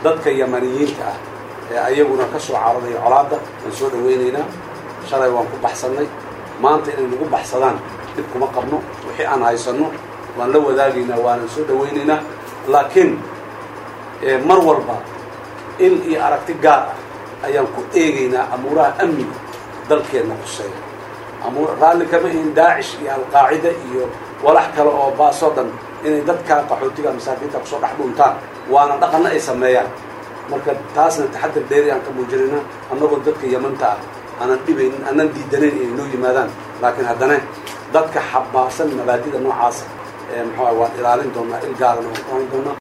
dadka yamaniyiinta ah ee ayaguna ka soo cararay colaadda waan soo dhawaynaynaa shalay waan ku baxsannay maanta inay nagu baxsadaan dib kuma qabno wixii aan haysanno waan la wadaagaynaa waanan soo dhawaynaynaa laakiin mar walba il iyo aragti gaar ah ayaan ku eegaynaa amuuraha amniga dalkeenna quseeya amuur raalli kama ihin daacish iyo alqaacida iyo walax kale oo baasoo dhan inay dadkaa qaxootiga masaakiinta kusoo dhex dhuntaan waana dhaqanna ay sameeyaan marka taasna taxadar dheeri aan ka muujinaynaa annagoo dadka yamanta ah aanan dhibaynin aanan diidanayn inay noo yimaadaan laakiin haddana dadka xabaasan mabaadida noocaasa ee muxuu waan ilaalin doonaa il gaarana waan ku hayn doonaa